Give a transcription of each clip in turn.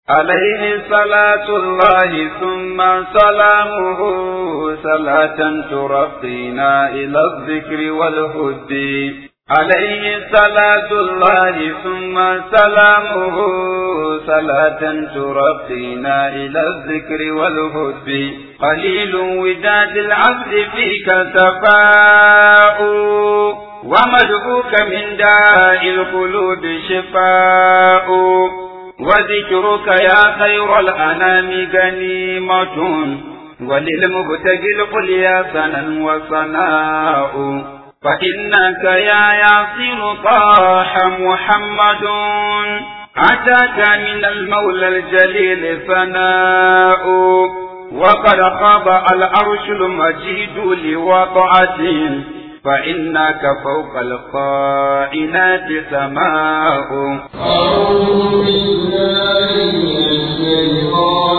عليه صلاة الله ثم سلامه صلاة ترقينا إلى الذكر والهد عليه صلاة الله ثم سلامه صلاة ترقينا إلى الذكر والهد قليل وداد العبد فيك سفاء ومدعوك من داء القلوب شفاء وذكرك يا خير الأنام غنيمة وللمبتغي القليا سنا وصناء فإنك يا ياسر طاح محمد أتاك من المولى الجليل ثناء وقد خاب العرش المجيد لوضعته فإنك فوق القائنات سماء أعوذ بالله من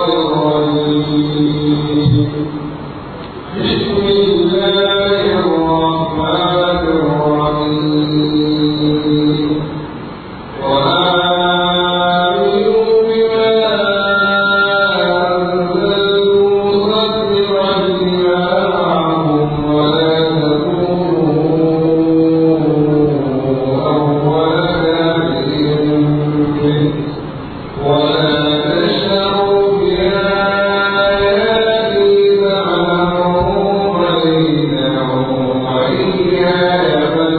الشيطان الرجيم بسم الله الرحمن الرحيم وآمنوا بما أنزلت مصدقا لما معهم ولا تكونوا أول كافر به ولا تشتروا بآياتي ثمنا قليلا وإياي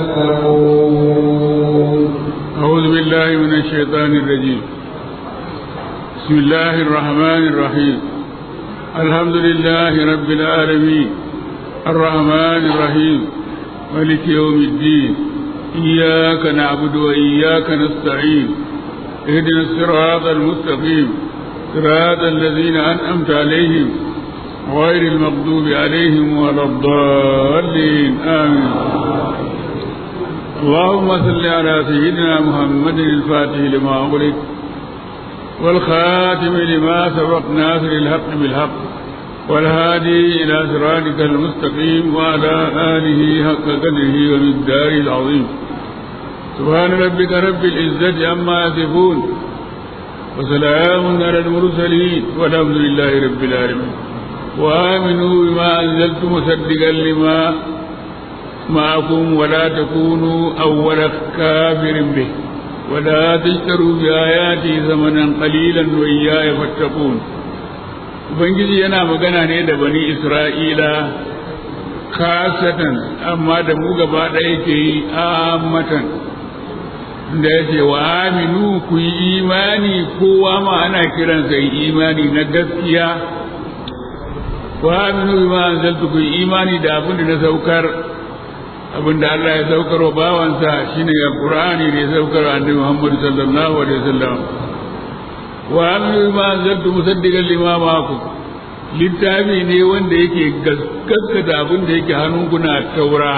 فاتقون أعوذ بالله من الشيطان الرجيم بسم الله الرحمن الرحيم الحمد لله رب العالمين الرحمن الرحيم ملك يوم الدين إياك نعبد وإياك نستعين اهدنا الصراط المستقيم صراط الذين أنعمت عليهم غير المغضوب عليهم ولا الضالين آمين اللهم صل على سيدنا محمد الفاتح لما أغلق والخاتم لما سبق ناصر الحق بالحق والهادي إلى صراطك المستقيم وعلى آله حق قدره ومقداره العظيم سبحان ربك رب العزة عما يصفون وسلام على المرسلين والحمد لله رب العالمين وآمنوا بما أنزلت مصدقا لما معكم ولا تكونوا أول كافر به ولا تشتروا بآياتي ثمنا قليلا وإياي فاتقون Ubangiji yana magana ne da bani Isra'ila kasatan amma da mu gaba ɗaya ke yi amatan da ya ce wa aminu ku yi imani kowa ma ana kiransa yi imani na gaskiya wa aminu bima anzaltu ku yi imani da abin da na saukar abinda Allah ya saukar wa bawansa shine ya Qur'ani da ya saukar wa Annabi Muhammad sallallahu alaihi wasallam wa aminu ma anzaltu musaddiqan lima ma'akum littafi ne wanda yake gaskata abin da yake hannunku na taura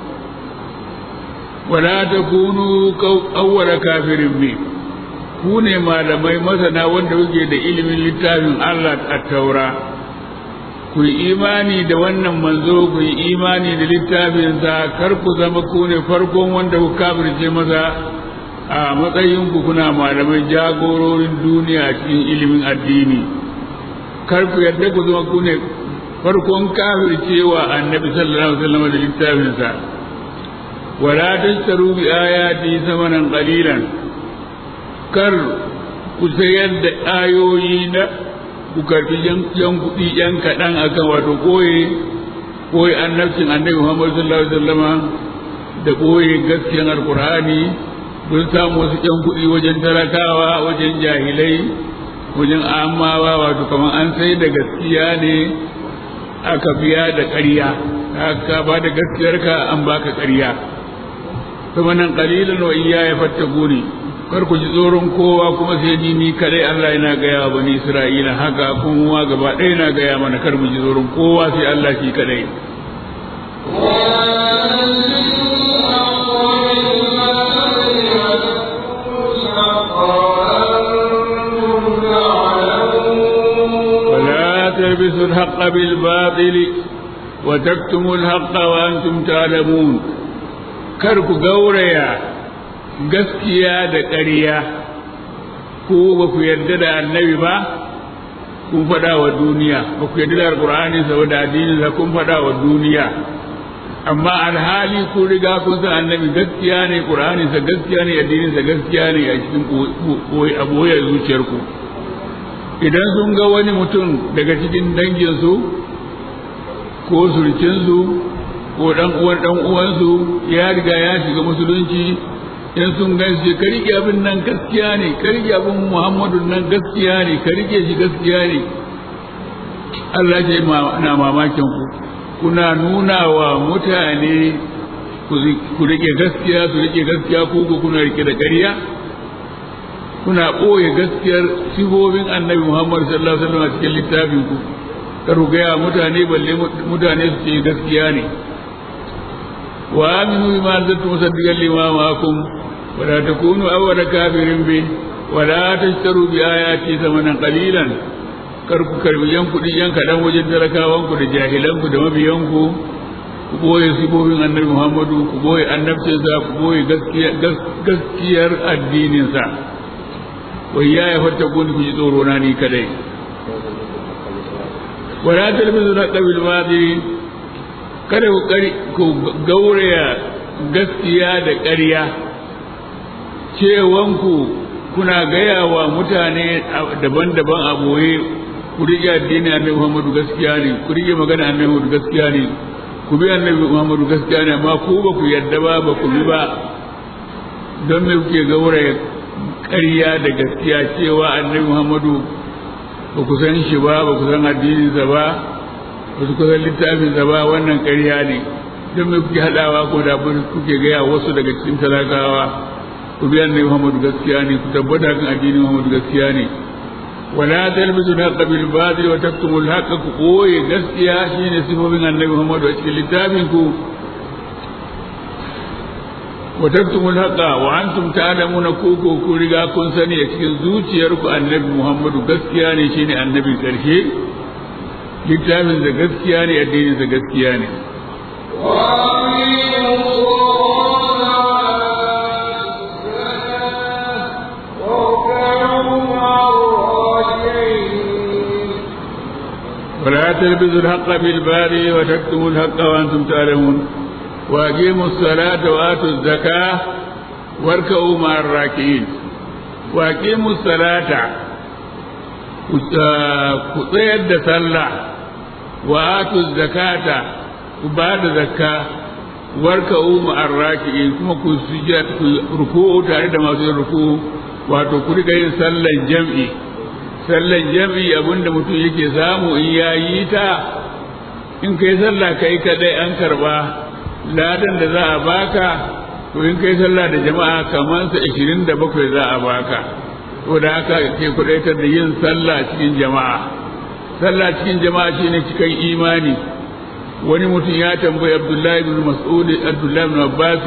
wala takunu awwala kafirin bi ku ne malamai masana wanda kuke da ilimin littafin Allah a taura ku yi imani da wannan manzo ku yi imani da littafinsa kar ku zama ku ne farkon wanda ku kafirce masa a matsayin ku kuna malamai jagororin duniya cikin ilimin addini kar ku yarda ku zama ku ne farkon kafircewa annabi sallallahu alaihi wasallam da littafinsa wala tashtaru bi ayati samanan qalilan kar ku sayar da ayoyi na ku karfi yan kuɗi yan kaɗan akan wato koye koye annabcin annabi Muhammad sallallahu alaihi wasallama da koye gaskiyar alkur'ani kun samu wasu yan kuɗi wajen talakawa wajen jahilai wajen amawa wato kamar an sai da gaskiya ne aka biya da ƙarya ka ba da gaskiyarka an baka ƙarya kuma nan qalilan wa iyaya fattaquni kar ku ji tsoron kowa kuma sai ni ni kadai Allah yana gaya wa bani Isra'ila haka kuma gaba ɗaya na gaya mana kar mu ji tsoron kowa sai Allah shi kadai ولا تلبسوا الحق بالباطل وتكتموا الحق وأنتم تعلمون كرك قوريا gaskiya da ƙarya ko ba ku yarda da annabi ba kun faɗa wa duniya ba ku yarda da alƙur'ani saboda addinin sa kun faɗa wa duniya amma alhali kun riga kun san annabi gaskiya ne ƙur'ani sa gaskiya ne addinin sa gaskiya ne a cikin aboye zuciyarku idan sun ga wani mutum daga cikin danginsu ko surkinsu ko dan uwan dan uwansu ya riga ya shiga musulunci in sun gan shi ka rike abin nan gaskiya ne ka rike abin muhammadu nan gaskiya ne ka rike shi gaskiya ne Allah ce na mamakin ku kuna nuna wa mutane ku rike gaskiya su rike gaskiya ko ku kuna rike da ƙarya kuna ɓoye gaskiyar sifofin annabi muhammadu sallallahu alaihi wasallam a cikin littafin ku kar ku gaya mutane balle mutane su ce gaskiya ne wa aminu bima anzaltu musaddiqan lima ma'akum wa la takunu awwala kafirin bi wa la tashtaru bi ayati thamanan qalilan kar ku karbi yan kuɗi yan kaɗan wajen talakawan ku da jahilan ku da mabiyan ku ku boye sifofin annabi muhammadu ku boye annabcinsa ku boye gaskiyar addininsa wai ya ya fata ku ji tsoro na ni kadai wala talbisu na qabil madi kada ku kari ku gauraya gaskiya da ƙarya cewanku kuna gaya wa mutane daban-daban a boye ku rike addini annabi Muhammadu gaskiya ne ku rike magana annabi Muhammadu gaskiya ne ku bi annabi Muhammadu gaskiya ne amma ku ba ku yarda ba ba ku bi ba don me kuke gauraya ƙarya da gaskiya cewa annabi Muhammadu ba ku san shi ba ba ku san addininsa ba ba ku san littafinsa ba wannan ƙarya ne don me kuke haɗawa ko da kuke gaya wasu daga cikin talakawa ku bi annabi Muhammadu gaskiya ne ku tabbata kan addinin Muhammadu gaskiya ne wala talbisu al-haqqa bil batil wa taktumu al-haqqa ku koye gaskiya shine sifofin annabi Muhammadu a cikin littafin ku wa taktumu al-haqqa wa antum ta'lamuna ku ko ku riga kun sani a cikin zuciyarku annabi Muhammadu gaskiya ne shine annabin karshe littafin da gaskiya ne addinin sa gaskiya ne ولا تلبسوا الحق بالباطل وتكتموا الحق وانتم تعلمون واقيموا الصلاه واتوا الزكاه واركعوا مع الراكعين واقيموا الصلاه ku tsayar da sallah wa atu zakata ku ba da zakka warka umu arraki'in kuma ku sujjat ku ruku'u tare da masu yin ruku'u wato ku riga yin sallan jam'i sallan jam'i abinda mutum yake samu in ya yi ta in kai sallah kai kadai an karba ladan da za a baka to in kai sallah da jama'a kamar sa 27 za a baka to da haka ke kudaitar da yin sallah cikin jama'a sallah cikin jama'a shine cikin imani wani mutum ya tambayi abdullahi ibn mas'ud abdullahi ibn abbas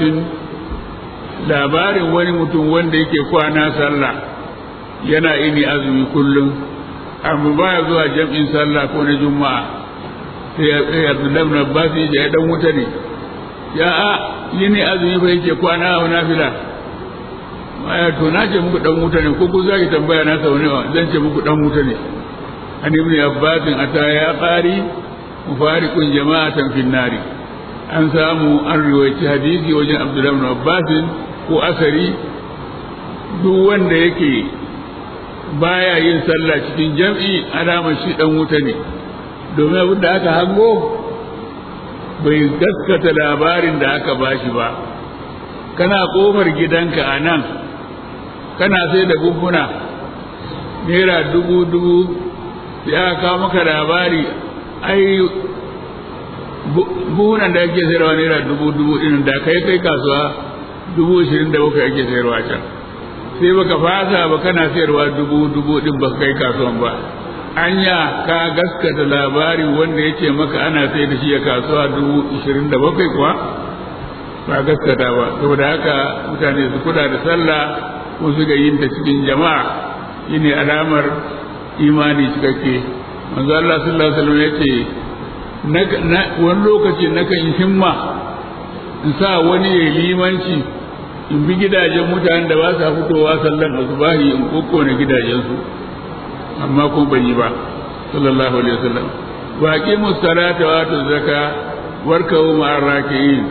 labarin wani mutum wanda yake kwana sallah yana ini azumi kullum amma baya zuwa jam'in sallah ko na juma'a sai abdullahi ibn abbas ya dan wuta ne ya a yini azumi fa yake kwana a nafila aya to na ce muku dan wuta ne ko ku zaki tambaya na sau nawa zan ce muku dan wuta ne an ibn abbas ata ya qari mufariqun jama'atan fin nari an samu an riwayaci hadisi wajen abdullahi ibn abbas ko asari duk wanda yake baya yin sallah cikin jam'i alamar shi dan wuta ne domin abin da aka hango bai gaskata labarin da aka bashi ba kana kofar gidanka a nan kana sai da buhuna naira dubu dubu sai aka kawo maka labari ai buhunan da ake sayarwa naira dubu dubu ɗin da kai kai kasuwa dubu ashirin da bakwai ake sayarwa can sai baka fasa ba kana sayarwa dubu dubu ɗin ba kai kasuwan ba anya ka gaskata labarin wanda yake maka ana sai da shi a kasuwa dubu ashirin da bakwai kuwa ba gaskata ba saboda haka mutane su kula da sallah ko su ga yin ta cikin jama'a shine alamar imani cikakke manzo Allah sallallahu alaihi wasallam yace wani lokaci nakan himma in sa wani ya limanci in bi gidajen mutanen da ba sa fitowa sallan asubahi in kokkone gidajensu amma ko ban yi ba sallallahu alaihi wasallam wa aqimu salata wa atu zaka warkau ma'ar raki'in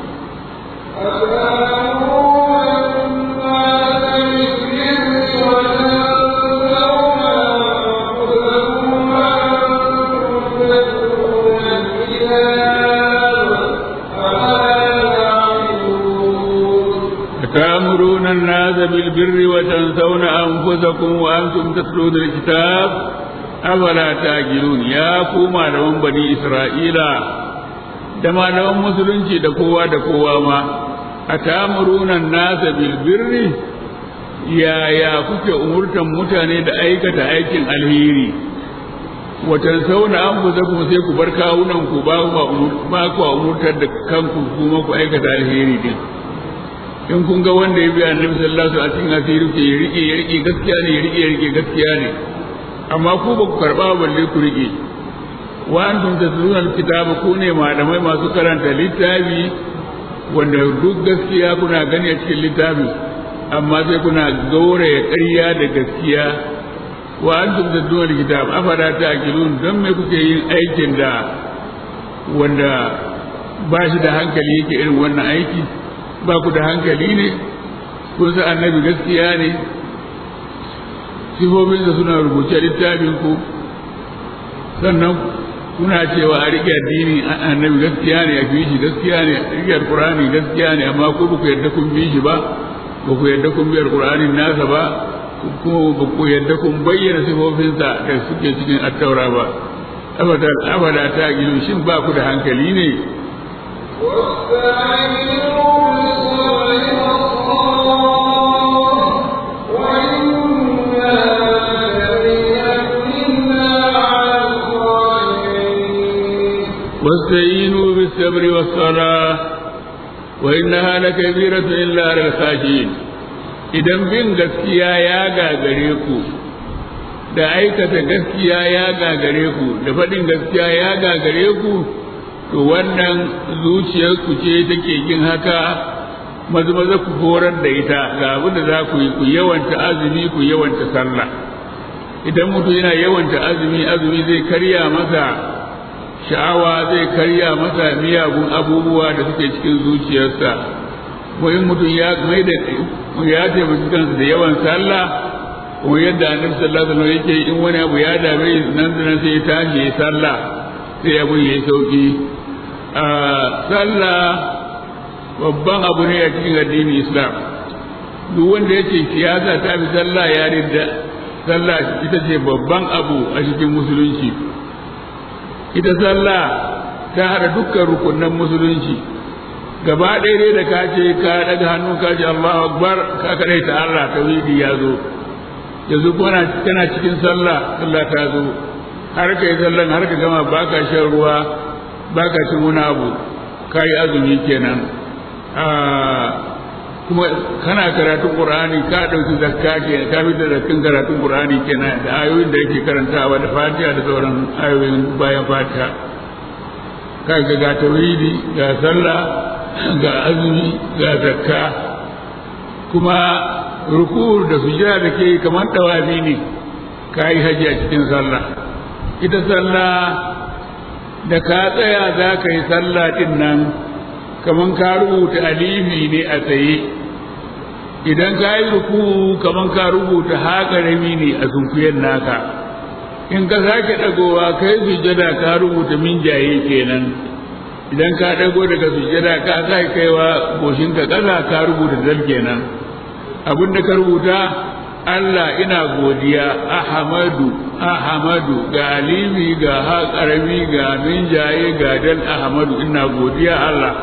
تأمرون الناس بالبر وتنسون أنفسكم وأنتم تتلون الكتاب أفلا تأجلون يا كوما لهم بني إسرائيل da malaman musulunci da kowa da kowa ma a tamurunan nasa bilbirri yaya kuke umurtan mutane da aikata aikin alheri watan sauna an fusa kuma sai ku bar kawunan ku ba ku umurtar da kanku kuma ku aikata alheri din in kun ga wanda ya bi annabi sallallahu alaihi wasallam a cikin asiri ke ya rike ya rike gaskiya ne ya rike ya rike gaskiya ne amma ku ba ku karba balle ku rike wa antum tatluna alkitaba ku ne malamai masu karanta littafi wanda duk gaskiya kuna gani a cikin littafi amma sai kuna gauraya ƙarya da gaskiya wa antum tatluna alkitaba afala ta'qilun dan me kuke yin aikin da wanda ba shi da hankali yake irin wannan aiki ba ku da hankali ne kun san annabi gaskiya ne sifofinsa suna rubuce littafin ku sannan kuna cewa a riƙe addini annabi gaskiya ne a shi gaskiya ne a riƙe alƙur'ani gaskiya ne amma ko ba ku yarda kun bi shi ba ba ku yarda kun bi alƙur'anin nasa ba kuma ba ku yarda kun bayyana sifofinsa da suke cikin attaura ba abada ta gido shin ba ku da hankali ne واستعينوا بالصبر والصلاة وإنها لكبيرة إلا على الخاشعين idan bin gaskiya ya gagare ku da aikata gaskiya ya gagare ku da faɗin gaskiya ya gagare ku to wannan zuciyarku ce take yin haka maza maza ku horar da ita ga abin da za ku yi ku yawanta azumi ku yawanta sallah idan mutum yana yawanta azumi azumi zai karya masa sha'awa zai karya masa miyagun abubuwa da suke cikin zuciyarsa ko in mutum ya mai da ya taimaki kansa da yawan sallah ko yadda annabi sallallahu alaihi wasallam yake in wani abu ya dame nan da nan sai ya tashi ya sallah sai abu ya sauki a sallah babban abu ne a cikin addinin islam duk wanda ya ce siyasa ta fi sallah ya ridda sallah ita ce babban abu a cikin musulunci ita sallah ta hada dukkan rukunan musulunci gaba ɗaya dai da ka ce ka daga hannu ka ce Allahu akbar ka kadai ta Allah tauhidi ya zo yanzu kana kana cikin sallah sallah ta zo har ka yi sallan har ka gama baka shan ruwa baka cin wani abu ka yi azumi kenan kuma kana karatun qur'ani ka dauki zakka ke ka fitar da kin karatun qur'ani kenan da ayoyin da yake karantawa da fatiha da sauran ayoyin bayan fatiha ka ga ga tauhidi ga sallah ga azumi ga zakka kuma ruku da sujada da ke kamar tawafi ne ka yi haji a cikin sallah ita sallah da ka tsaya za ka yi sallah din nan kamar ka rubuta alifi ne a tsaye idan ka yi ruku kamar ka rubuta haƙarami ne a sunkuyen naka in ka sake ɗagowa ka yi sujada ka rubuta minjaye kenan idan ka ɗago daga sujada ka sake kaiwa goshinka ƙasa ka rubuta dal kenan abin da ka rubuta Allah ina godiya Ahmadu Ahmadu ga alimi ga haƙarami ga minjaye ga dal Ahmadu ina godiya Allah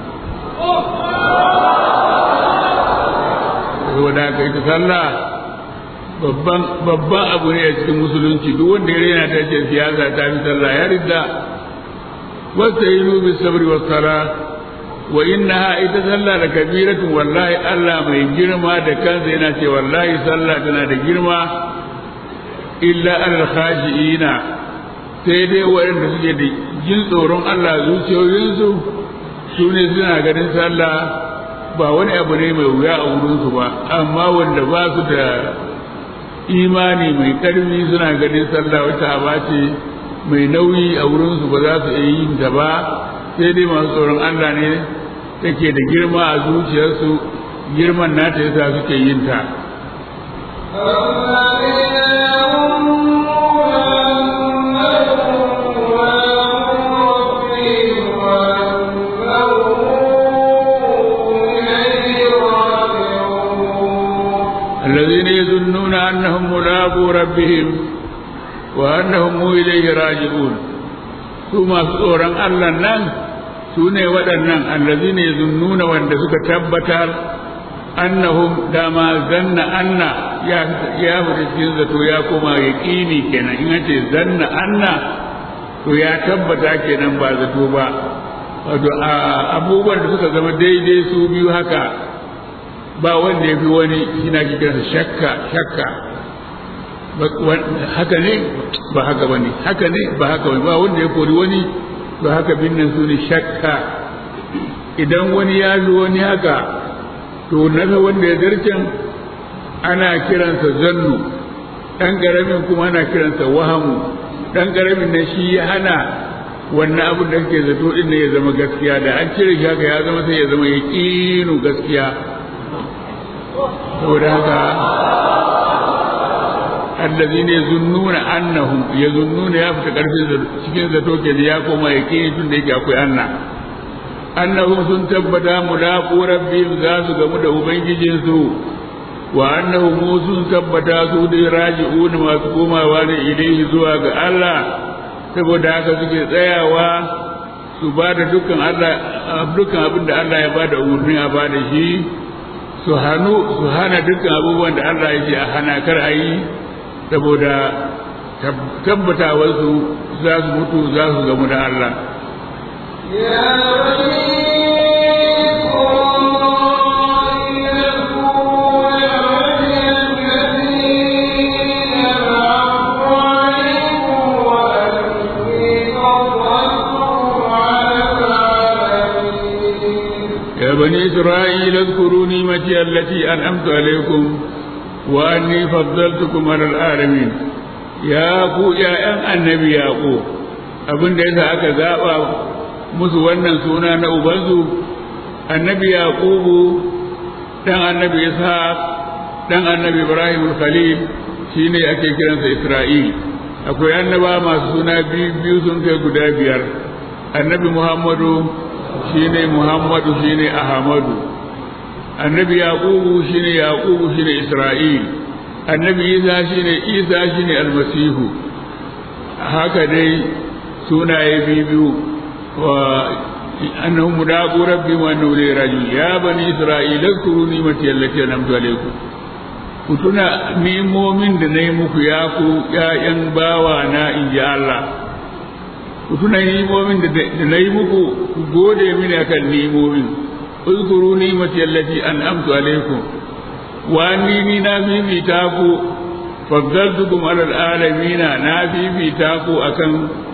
saboda ka ita sallah babban babban abu ne a cikin musulunci duk wanda ya rena ta ce siyasa ta fi sallah ya ridda wasta yi nubi sabri wa sala wa innaha ita sallah da kabiratun wallahi Allah mai girma da kansa yana ce wallahi sallah tana da girma illa alal khashiina sai dai waɗanda suke da jin tsoron Allah zuciyoyinsu su ne suna ganin sallah ba wani abu ne mai wuya a wurinsu ba amma wanda ba su da imani mai ƙarfi suna ganin sallah wata aba ce mai nauyi a wurinsu ba za su iya yin ta ba sai dai masu tsoron Allah ne take da girma a zuciyarsu girman nata yasa suke yin ta الذين يظنون أنهم ملاقو ربهم وأنهم إليه راجعون ثم سورا الله نان سوني ودنان الذين يظنون وأن سك تبتر أنهم دما ظن أن يا يا cikin zato ya koma yaƙini kenan in ce zanna anna to ya tabbata kenan ba zato ba wato abubuwan da suka zama daidai su biyu haka ba wanda ya fi wani shi na kiransa shakka shakka haka ne ba haka ba ne haka ne ba haka ba ba wanda ya kori wani to haka binnan su ne shakka idan wani ya zo wani haka to nasa wanda ya zarcen ana kiransa zannu ɗan ƙaramin kuma ana kiransa wahamu ɗan ƙaramin na shi ya hana wannan abin da kake zato ɗin ne ya zama gaskiya da an cire shi haka ya zama sai ya zama ya gaskiya saboda haka allazi ne zunnuna annahum ya zunnuna ya fita karfin cikin zato ke da ya koma ya kini tun da yake akwai anna annahum sun tabbata mulaqu rabbihim za su gamu da ubangijinsu wa annahum sun tabbata su da raji'un masu komawa ne ilaihi zuwa ga Allah saboda haka suke tsayawa su ba da dukkan Allah dukkan abin da Allah ya ba da umarni a ba da shi su hannu su hana dukkan abubuwan da Allah ya ce a hana kar a yi saboda tabbatawarsu za su mutu za su gamu da Allah. يا بني إسرائيل اذكروا نعمتي التي أنعمت عليكم وأني فضلتكم على العالمين يا ku ‘ya'yan annabi yaƙo abin da yasa aka zaɓa musu wannan suna na ubansu annabi yaƙubu ɗan annabi ishaq ɗan annabi ibrahim khalil shine ake kiransa isra'il akwai annaba masu suna biyu sun kai guda biyar annabi muhammadu shine muhammadu shine ahmadu annabi yaqubu shine yaqubu shine isra'il annabi isa shine isa shine almasihu haka dai sunaye biyu wa annahum mudaqu rabbi wa annahu ilayhi raji'un ya bani isra'il zkuru ni'mati allati an'amtu alaykum ku tuna nimomin da na yi muku ya ku ’ya'yan bawa na in ji Allah ku tuna nimomin da na yi muku ku gode mini akan nimomin uzkuru ni'mati allati an'amtu alaykum wa anni ni na fifita ku faddaltukum alal alamina na fifita ku akan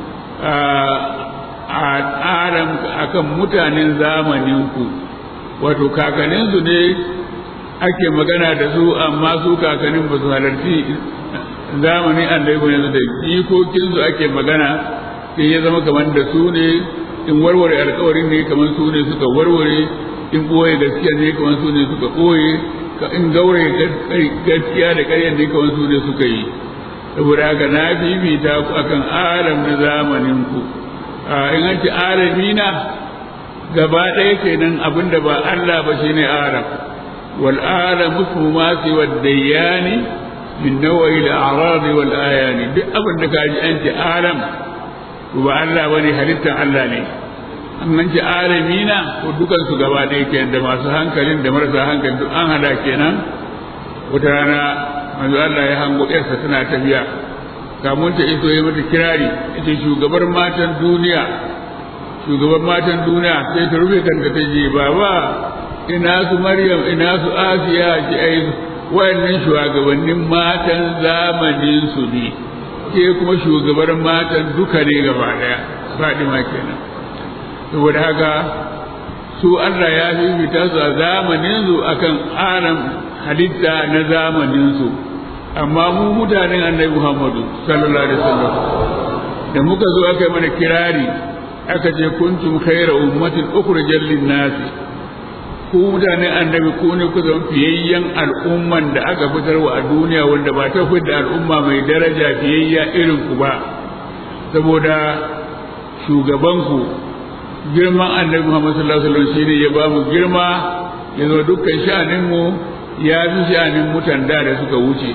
alam akan mutanen zamanin ku wato kakanninsu ne ake magana da su amma su kakannin ba su halarci zamanin annabi yanzu da jikokinsu ake magana sai ya zama kamar da su ne in warware alkawarin ne kamar su ne suka warware in ɓoye gaskiya ne kamar su ne suka ɓoye in gaure gaskiya da ƙaryar ne kamar su ne suka yi saboda haka na fifita ku akan alam na zamanin ku in an ci alamina gaba ɗaya kenan abinda ba Allah ba shine alam wal alam ismu ma siwa dayyani min nawa'i al a'rad wal ayani duk abin da kaji an ci alam ba Allah bane halittar Allah ne an ci alamina ko dukan su gaba ɗaya kenan da masu hankalin da marasa hankali duk an hada kenan wata rana manzo Allah ya hango ƴarsa tana tafiya kamun ta iso ya mata kirari ita shugabar matan duniya shugaban matan duniya sai ta rufe kanta ta je baba ina su maryam ina su asiya ki ai wayannan shugabannin matan zamanin su ne ke kuma shugabar matan duka ne gaba daya fadima kenan saboda haka su Allah ya fifita su a zamaninsu akan aram halitta na zamaninsu amma mu mutanen annabi Muhammadu sallallahu alaihi wasallam da muka zo aka yi mana kirari aka ce kuntum khayra ummatin ukhrijat lin-nas ku mutanen annabi ku ne ku zama fiyayyen al'umman da aka fitarwa a duniya wanda ba ta da al'umma mai daraja fiyayya irin ku ba saboda shugabanku girman annabi Muhammad sallallahu alaihi wasallam shine ya ba mu girma ya zo dukkan sha'anin mu ya fi sha'anin mutan da da suka wuce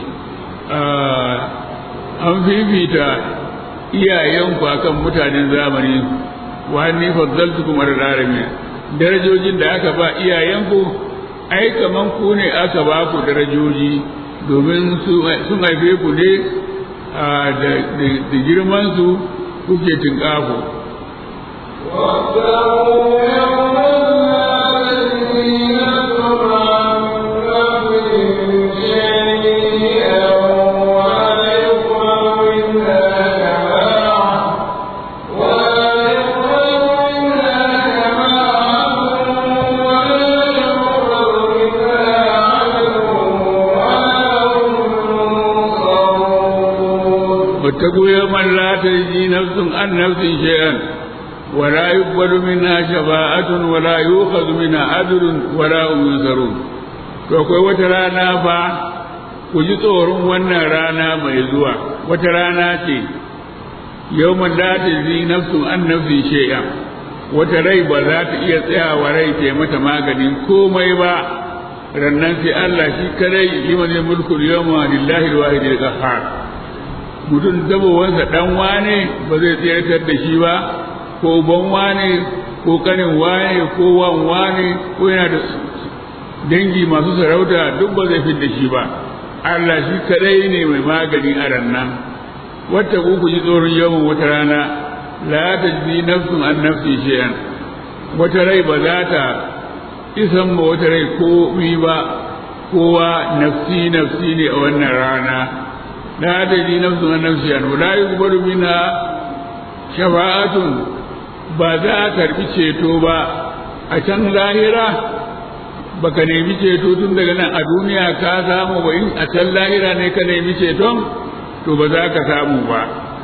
an fifita iyayenku akan mutanen zamani wa ni faddaltukum ala alamin darajojin da aka ba iyayenku ai kaman ku ne aka ba ku darajoji domin sun haife ku ne da girman su kuke tinkafo واتقوا يوما لا تجزي نفس عن نفس شيئا ولا يقبل منها شفاعة ولا يؤخذ منها عدل ولا هم ينصرون to akwai wata rana fa ku ji tsoron wannan rana mai zuwa wata rana ce yawman la tajzi nafsun an nafsin shay'a wata rai ba za ta iya tsayawa rai ta mata maganin komai ba rannan sai Allah shi kadai liman mulkul yawma lillahi alwahidil qahhar mutum zabowansa dan wane ba zai tsayar da shi ba ko ban wane ko kanin wane ko wan wane ko yana da dangi masu sarauta duk ba zai da shi ba Allah shi kadai ne mai magani a rannan wata ku ku ji tsoron yawan wata rana la tajzi nafsun an nafsi shay'an wata rai ba za ta isan ma wata rai ko mi ba kowa nafsi nafsi ne a wannan rana la tajzi nafsun an nafsi shay'an wala yuqbalu minha shafa'atun ba za a karbi ceto ba a can lahira baka nemi ceto tun daga nan a duniya ka samu ba in a can lahira ne ka nemi ceton to ba za ka samu ba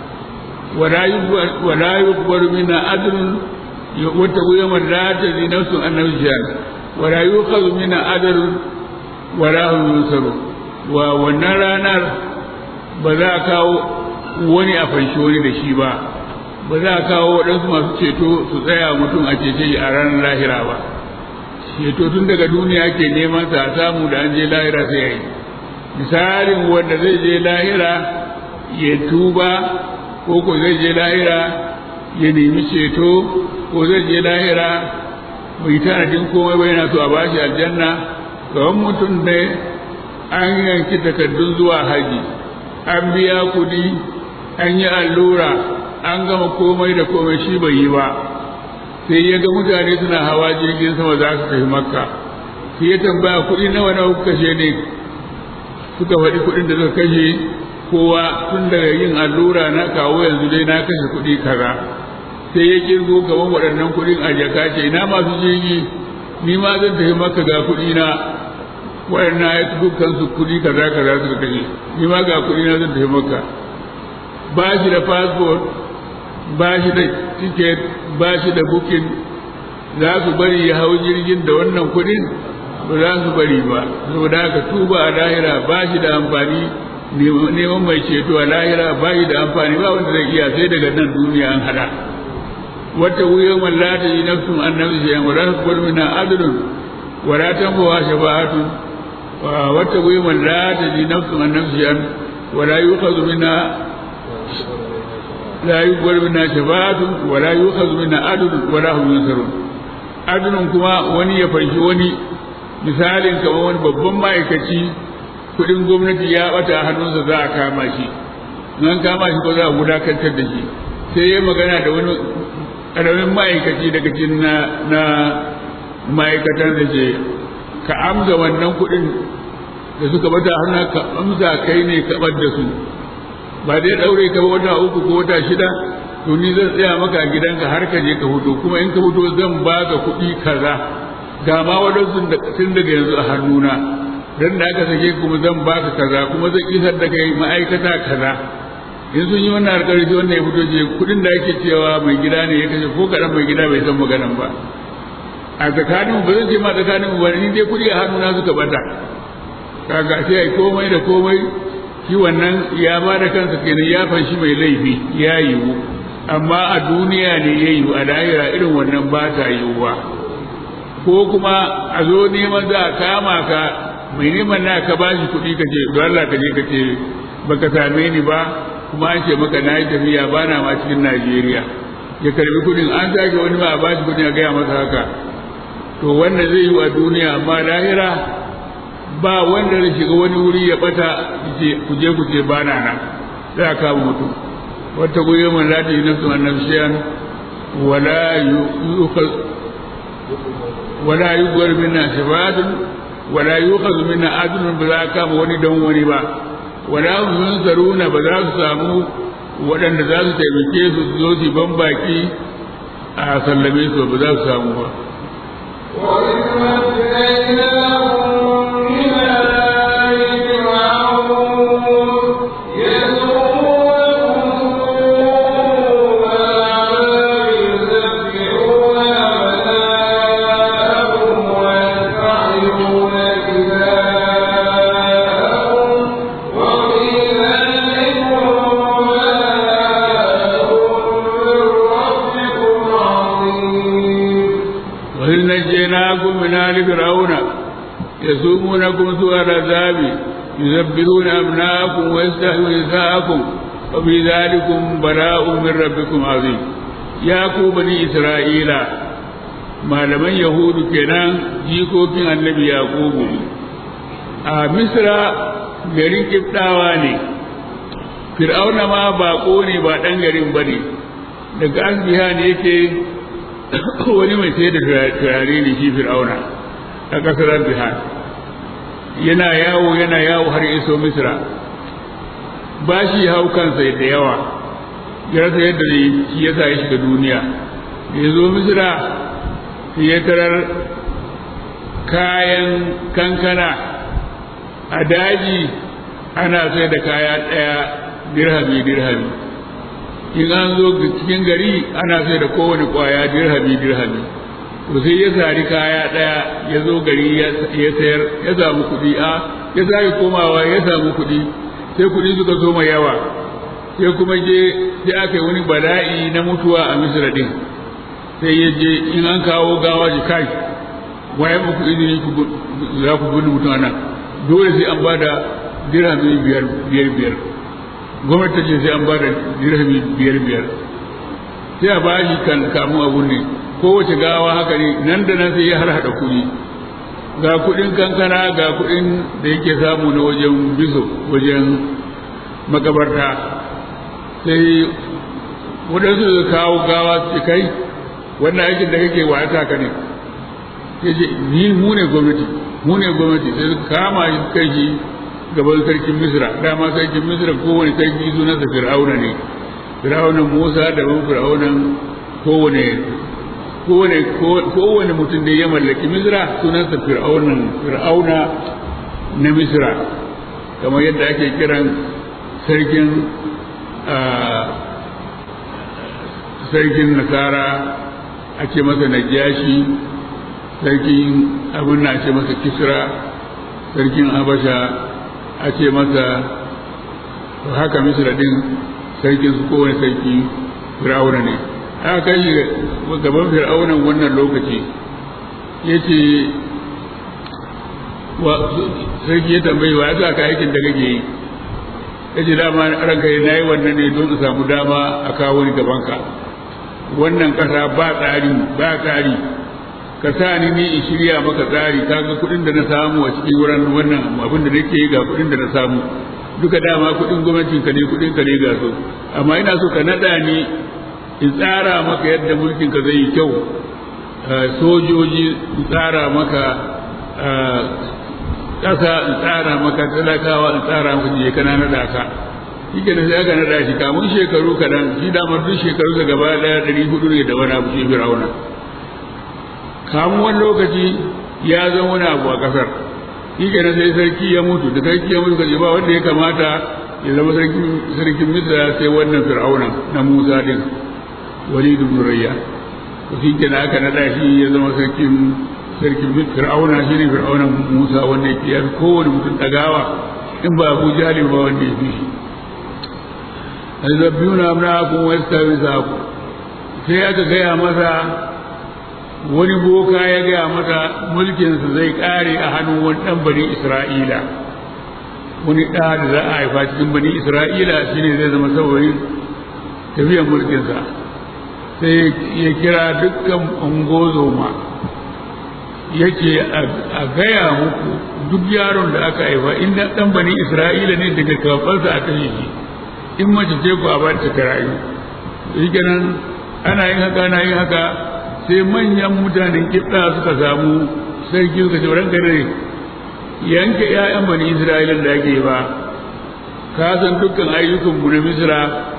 wala yuqbalu minna adlun wata guyama la tazi nafsun an nafsiyan wala yuqadu minna adlun wala hum yunsaru wa wannan ranar ba za a kawo wani a fanshi wani da shi ba ba za a kawo waɗansu masu ceto su tsaya mutum a cece shi a ranar lahira ba ceto tun daga duniya ke neman sa samu da an je lahira sai yayi misalin wanda zai je lahira ya tuba ko ko zai je lahira ya nemi ceto ko zai je lahira bai tanadin komai ba yana so a bashi aljanna gaban mutum ne an yanki takardun zuwa haji an biya kuɗi an yi allura an gama komai da komai shi bai yi ba sai ya ga mutane suna hawa jirgin sama za su tafi makka sai ya tambaya kuɗi nawa nawa kuka kashe ne suka faɗi kuɗin da suka kashe kowa tun daga yin allura na kawo yanzu dai na kashe kuɗi kaza sai ya kirgo gaban waɗannan kuɗin a jaka ce ina masu jirgi ni ma zan tafi makka ga kuɗi na waɗannan ya dukkan su kuɗi kaza kaza suka kashe ni ma ga kuɗi na zan tafi makka ba shi da passport ba shi da ticket ba shi da bukin za su bari ya hau jirgin da wannan kudin ba za su bari ba saboda haka tuba a lahira ba shi da amfani neman mai ceto a lahira ba shi da amfani ba wanda zai iya sai daga nan duniya an hada wata wuyan wallata yi nafsun an nafsu shi yan wadda su gwarmi na adalun wadatan bawa shafa'atun wata wuyan wallata yi nafsun an nafsu shi yan wadda yi ukazu mina لا يقبل منا شفاعة ولا يؤخذ منا عدل ولا هم ينصرون عدل كما وني يفنشي وني misalin kamar wani babban ma'aikaci kudin gwamnati ya bata a hannunsa za a kama shi nan kama shi ko za a wulakantar da shi sai ya magana da wani ƙaramin ma'aikaci daga cikin na, na ma'aikatan da ce ka amsa wannan kudin da suka bata hannun ka amsa kai ne ka bar da su ba dai daure ka wata uku ko wata shida to ni zan tsaya maka a gidanka har ka je ka hudu kuma in ka hudu zan baka kuɗi kaza ga ma wadansu tun daga yanzu a hannuna dan da aka sake kuma zan baka kaza kuma zan isar da kai ma'aikata kaza in sun yi wannan alƙarfi wannan ya fito je kuɗin da ake cewa mai gida ne ya kashe ko kaɗan mai gida bai san maganan ba a tsakanin ba zan ce ma tsakanin ba ni dai kuɗi a hannuna suka bata kaga sai ai komai da komai shi wannan ya ba da kansa kenan ya fanshi mai laifi ya yiwu amma a duniya ne ya yiwu a lahira irin wannan ba ta yiwuwa ko kuma a zo neman za a kama ka mai neman na ka ba shi kuɗi ka ce don Allah ka je ka ce baka same ni ba kuma an ce maka na yi tafiya ba na ma cikin Najeriya ya karbi kuɗin an sake wani ma a ba shi kuɗin a gaya masa haka to wannan zai yi a duniya amma lahira ba wanda zai shiga wani wuri ya bata ku je ku ce ba na nan za a kama mutum wata goyi man lati yi nafsu annan shiyan wala yukhaz wala yughar minna shafaatun wala yukhaz minna adlun ba za a kama wani don wani ba wala hum yunzaruna ba za su samu waɗanda za su taimake su zo su ban baki a sallame su ba za su samu ba وإذ نجيناكم من آل فرعون يسومونكم سوء العذاب يذبحون أبناءكم ويستحيون نساءكم وفي ذلكم بلاء من ربكم عظيم يا بني إسرائيل malaman yahudu kenan jikokin annabi yaqubu a misra garin kibdawa ne fir'auna ma bako ne ba dan garin bane daga asbiha ne yake wani mai sai da turare ne shi fir'auna a ƙasar bihar yana yawo yana yawo har iso misra ba shi hau kansa da yawa ya rasa yadda zai shi ya sa ya shiga duniya da ya zo misra sai ya tarar kayan kankana a daji ana sai da kaya ɗaya dirhami dirhami in an zo cikin gari ana sai da kowane kwaya dirhami dirhami to sai ya sari kaya ɗaya ya zo gari ya sayar ya samu kuɗi a ya sake komawa ya samu kuɗi sai kuɗi suka zo mai yawa sai kuma je sai aka yi wani bala'i na mutuwa a misira din sai ya je in an kawo gawa ji kai waye muku izini za ku gudu mutum nan dole sai an ba da dirhami biyar biyar gwamnati ce sai an ba da dirhami biyar biyar sai a ba shi kan kamun abu ne kowace gawa haka ne nan da nan sai ya harhaɗa kuɗi ga kuɗin kankana ga kuɗin da yake samu na wajen biso wajen makabarta sai waɗansu da kawo gawa su kai wannan aikin da kake wa ta ka ne ya ce ni mu ne gwamnati mu ne gwamnati sai suka kama shi kai shi gaban sarkin misra dama sarkin misra kowane sarki sunansa fir'auna ne fir'aunan musa da ban fir'aunan kowane kowane kowane mutum da ya mallaki misra sunansa fir'aunan fir'auna na misra kamar yadda ake kiran sarkin sarkin nasara a ce masa najashi sarkin abin na ce masa kisra sarkin habasha a ce masa haka misra din sarkin su kowane sarki fir'auna ne aka kai shi gaban fir'aunan wannan lokaci ya ce sarki ya tambayi wa ya ka aikin da kake yi ya ce dama ranka na yi wannan ne don su samu dama a kawo ni gabanka wannan ƙasa ba tsari ba tsari ka sa ni ni in shirya maka tsari kaga kuɗin da na samu a cikin wurin wannan abin da nake ga kuɗin da na samu duka dama kuɗin gwamnatin ka ne kuɗin ka ne ga so amma ina so ka naɗa ni in tsara maka yadda mulkin ka zai yi kyau sojoji in tsara maka ƙasa in tsara maka talakawa in tsara maka je kana naɗa ka shi ke sai aka naɗa shi kamun shekaru kaɗan shi damar duk shekaru da gaba ɗaya ɗari hudu ne da wani abu shi fir'auna kamun wani lokaci ya zama wani abu a ƙasar shi ke sai sarki ya mutu da sarki ya mutu kaje ba wanda ya kamata ya zama sarkin misra sai wannan fir'auna na musa din walid ibn rayyan to shi ke aka naɗa shi ya zama sarkin sarkin fir'auna shi ne fir'aunan musa wanda ya fi kowane mutum ɗagawa in ba abu jahali ba wanda ya fi shi azabbiyuna amnaakum wa yastawisakum sai aka gaya masa wani boka ya gaya mata mulkinsa zai kare a hannun wani ɗan bani isra'ila wani ɗa da za a haifa cikin bani isra'ila shine zai zama saboda tafiyan mulkinsa sai ya kira dukkan ungozoma yake a gaya muku duk yaron da aka haifa in ɗan bani isra'ila ne daga kafarsa a kashe shi in mace ce ku a ba ta rayu shi kenan ana yin haka ana yin haka sai manyan mutanen kiɗa suka samu sarki suka ce ranka ne yanke ƴaƴan bani isra'ila da ake ba ka san dukkan ayyukan mu na misra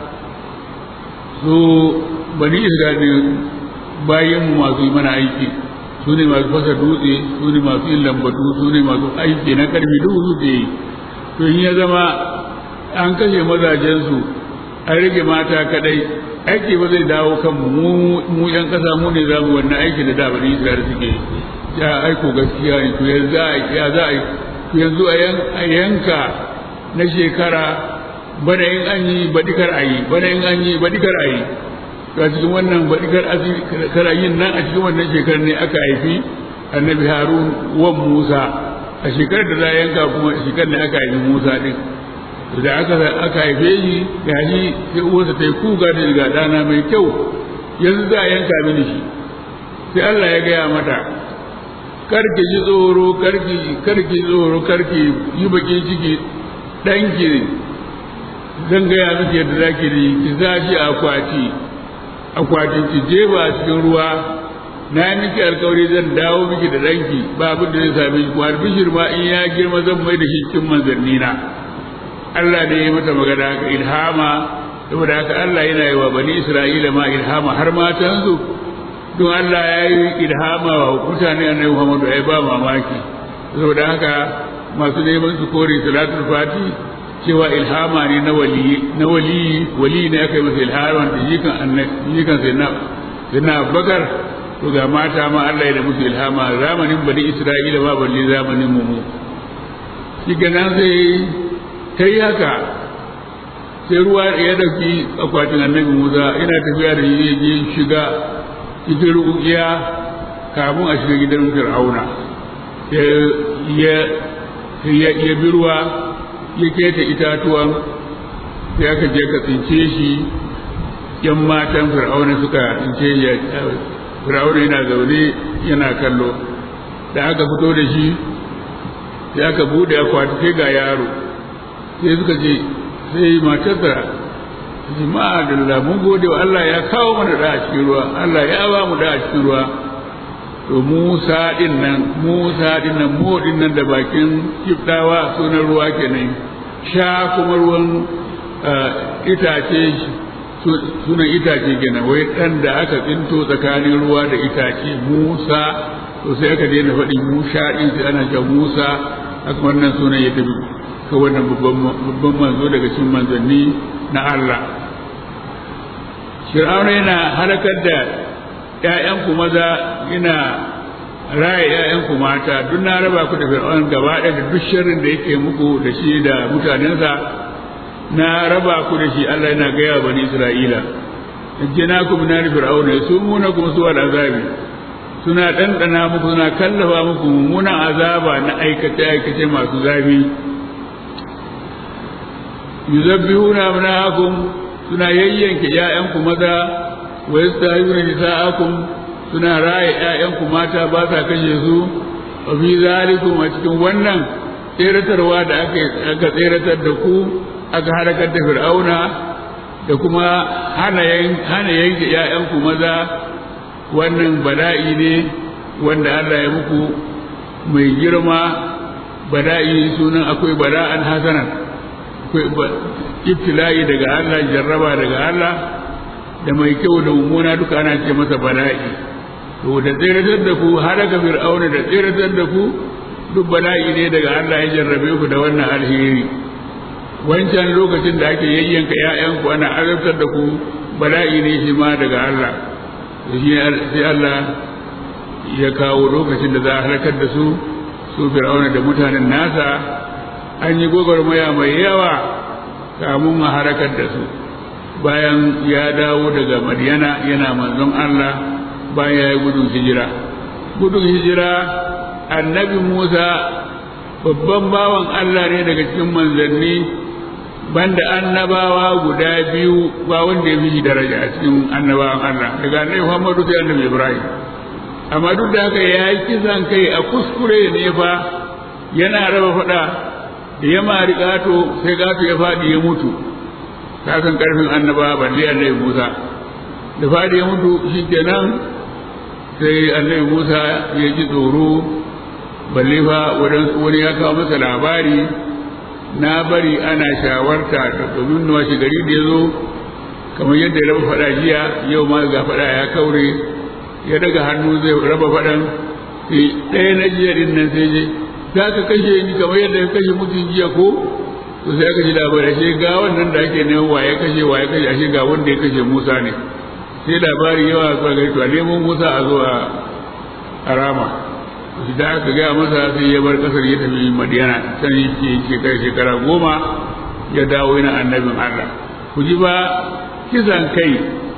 su bani isra'ila bayan mu masu yi mana aiki su ne masu fasa dutse su ne masu yin lambatu su ne masu aiki na karfi duk suke yi to in ya zama an kashe mazajensu an rage mata kadai aiki ba zai dawo kan mu mu yan kasa mu ne za mu wannan aiki da da bani Isra'ila suke ya aiko gaskiya ne to yanzu a ya za a to yanzu a yanka na shekara bana in an yi badikar a yi bana in an yi badikar a yi to a cikin wannan badikar karayin nan a cikin wannan shekarar ne aka haifi annabi harun wan musa a shekarar da za a yanka kuma shekarar ne aka haifi musa din da aka aka haife shi ga shi sai uwarsa ta yi kuga da ga ɗana mai kyau yanzu za a yanka mini shi sai Allah ya gaya mata karki ji tsoro karki karki tsoro karki yi bakin ciki ɗanki zan gaya miki yadda za ki yi ki za shi akwati akwatin ki jefa a cikin ruwa na yi miki alkawari zan dawo miki da ɗanki ba abin da zai same ki kuma bishir ma in ya girma zan mai da shi cikin manzanni na Allah ne ya mata magana haka ilhama saboda haka Allah yana yi wa bani Isra'ila ma ilhama har matansu don Allah ya yi ilhama wa mutane annabi Muhammadu ai ba mamaki saboda haka masu neman su kore salatul fati cewa ilhama ne na wali na wali wali ne aka yi masa ilhama da jikan annabi jikan sai na sai na Abubakar to ga mata ma Allah ya da musu ilhama zamanin bani Isra'ila ma balle zamanin mu mu shi ganan sai ta yi haka sai ruwa ya dauki akwatin annabi musa ina tafiya da shi je shiga cikin rukiya kafin a shiga gidan fir'auna ya bi ruwa ya keta itatuwan sai aka je ka tsince shi yan matan fir'auna suka tsince shi fir'auna yana zaune yana kallo da aka fito da shi sai aka bude akwati sai ga yaro sai suka ce sai matarsa ce ma'adalla mun gode wa Allah ya kawo mana da a cikin ruwa Allah ya ba mu da a cikin ruwa to Musa din nan Musa din nan mu din nan da bakin kiftawa sunan ruwa kenan sha kuma ruwan itace sunan itace kenan wai dan da aka tsinto tsakanin ruwa da itace Musa to sai aka daina faɗin Musa din sai ana cewa Musa haka wannan sunan ya tafi ka wannan babban manzo daga cikin manzanni na Allah Fir'auna yana halakar da ‘ya'yanku maza yana raya ‘ya'yanku mata duk na raba ku da Fir'auna gaba ɗaya da duk sharrin da yake muku da shi da mutanensa na raba ku da shi Allah yana gaya bani Isra'ila jina ku min Fir'auna su muna kuma su wal azabi suna ɗanɗana muku suna kallafa muku mummunan azaba na aikace-aikace masu zafi yuzabbihuna abnaakum suna yayyanke ƴaƴanku maza wa yastahiyuna nisaakum suna raye ƴaƴanku mata ba sa kashe su wa fi zalikum a cikin wannan tseratarwa da aka aka tseratar da ku aka halakar da fir'auna da kuma hana hana yanke ƴaƴanku maza wannan bala'i ne wanda Allah ya muku mai girma bala'i sunan akwai bala'an hasanan akwai ibtila'i daga Allah jarraba daga Allah da mai kyau da mummuna duka ana ce masa bala'i to da tseratar da ku halaka fir'auna da tseratar da ku duk bala'i ne daga Allah ya jarrabe ku da wannan alheri wancan lokacin da ake yayyanka ƴaƴanku ana azabtar da ku bala'i ne shi ma daga Allah sai Allah ya kawo lokacin da za a halakar da su su fir'auna da mutanen nasa an yi gwagwarmaya mai yawa kamun a harakar da su bayan ya dawo daga madiyana yana manzon Allah bayan ya yi gudun hijira gudun hijira annabi musa babban bawan Allah ne daga cikin manzanni banda annabawa guda biyu ba wanda ya fi daraja a cikin annabawan Allah daga annabi Muhammadu sai annabi Ibrahim amma duk da haka ya yi kisan kai a kuskure ne fa yana raba fada da ya mari gato sai gato ya faɗi ya mutu ka san karfin annaba balle annabi Musa da faɗi ya mutu shikenan sai annabi Musa ya ji tsoro balle fa wani ya kawo masa labari na bari ana shawarta da domin nawa shi gari da ya zo kamar yadda ya raba faɗa jiya yau ma ga faɗa ya kaure ya daga hannu zai raba faɗan sai ɗaya na jiya din nan sai je za ka kashe ni kamar yadda ka kashe mutum jiya ko to sai aka ji labari ashe ga wannan da ake neman waye kashe waye kashe ashe ga wanda ya kashe Musa ne sai labari yawa zuwa gari to a neman Musa a zo a rama da aka gaya masa sai ya bar kasar ya tafi madiyana can yake shekara shekara goma ya dawo yana annabin Allah ku ji ba kisan kai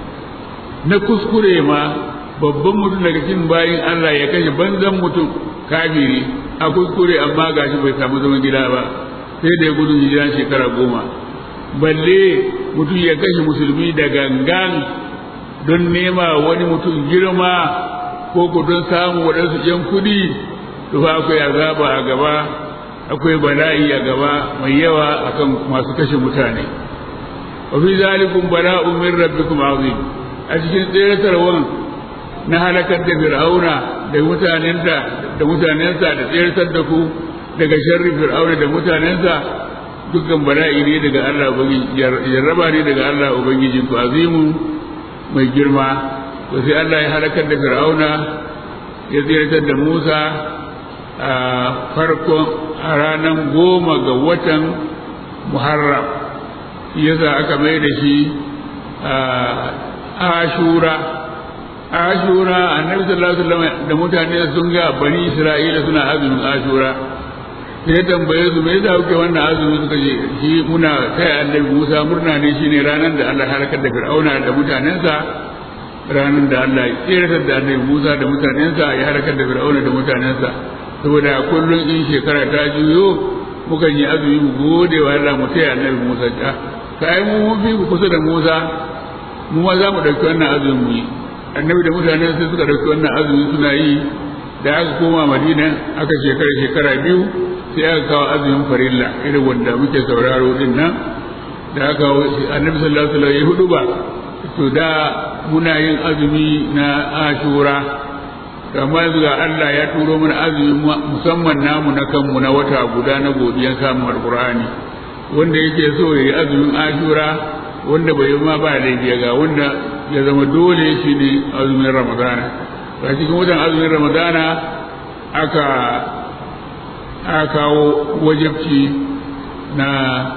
na kuskure ma babban mutum daga cikin bayin Allah ya kashe banzan mutum kafiri a kuskure amma gashi bai samu zaman gida ba sai da ya gudun hijira shekara goma balle mutum ya kashe musulmi da gangan don nema wani mutum girma ko ku don samu waɗansu ‘yan kuɗi to fa akwai azaba a gaba akwai bala'i a gaba mai yawa akan masu kashe mutane wa fi zalikum bala'un min rabbikum azim a cikin tseratarwan na halakar da fir'auna da mutanensa da mutanensa da tseratar da ku daga sharri fir'auna da mutanensa dukkan bala'i ne daga Allah ubangiji jarraba ne daga Allah ubangijin ku azimun mai girma to sai Allah ya halakar da fir'auna ya tsiratar da Musa a farkon a ranar goma ga watan Muharram yasa aka mai da shi ashura ashura annabi sallallahu alaihi wasallam da mutane sun ga bani Isra'ila suna azumin ashura sai tambaye su me yasa kuke wannan azumi suka ce shi muna kai annabi Musa murna ne shine ranar da Allah halakar da fir'auna da mutanensa ranar da Allah ya tseratar da annabi Musa da mutanensa ya halakar da Fir'auna da mutanensa saboda kullum in shekara ta juyo mukan yi azumi mu gode wa Allah mu taya annabi Musa ta kai mu mun fi kusa da Musa mu ma za mu dauki wannan azumi mu yi annabi da mutanen sai suka dauki wannan azumi suna yi da aka koma Madina aka shekara shekara biyu sai aka kawo azumin farilla irin wanda muke sauraro din nan da aka annabi sallallahu alaihi wasallam ya hudu ba to da muna yin azumi na ashura kamar yanzu ga Allah ya turo mana azumi musamman namu na kanmu na wata guda na godiyan samun alkur'ani wanda yake so ya yi azumin ashura wanda bai yi ma ba laifi ga wanda ya zama dole shi ne azumin ramadana a cikin watan azumin ramadana aka aka kawo wajabci na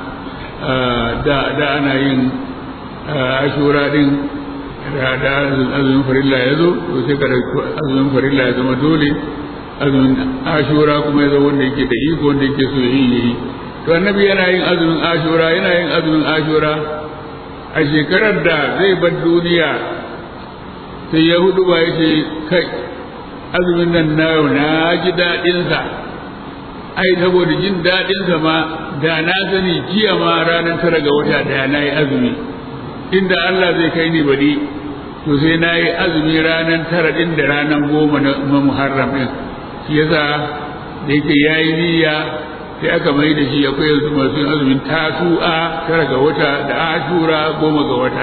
da ana yin ashura din da da azumin farilla ya zo to sai ka azumin farilla ya zama dole azumin ashura kuma ya zo wanda yake da iko wanda yake so yi yi to annabi yana yin azumin ashura yana yin azumin ashura a shekarar da zai bar duniya sai ya hudu ba ya ce kai azumin nan na yau na ji daɗinsa ai saboda jin daɗinsa ma da na sani jiya ma ranar tara ga wata daya na yi azumi inda Allah zai kai ni baɗi to sai na yi azumi ranar tara ɗin da ranar goma na muharram ɗin shi yasa da yake ya yi niyya sai aka mai da shi akwai yanzu masu azumin tasu'a tara ga wata da ashura goma ga wata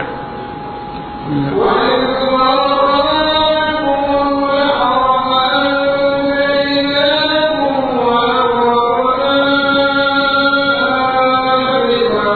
وَإِذْ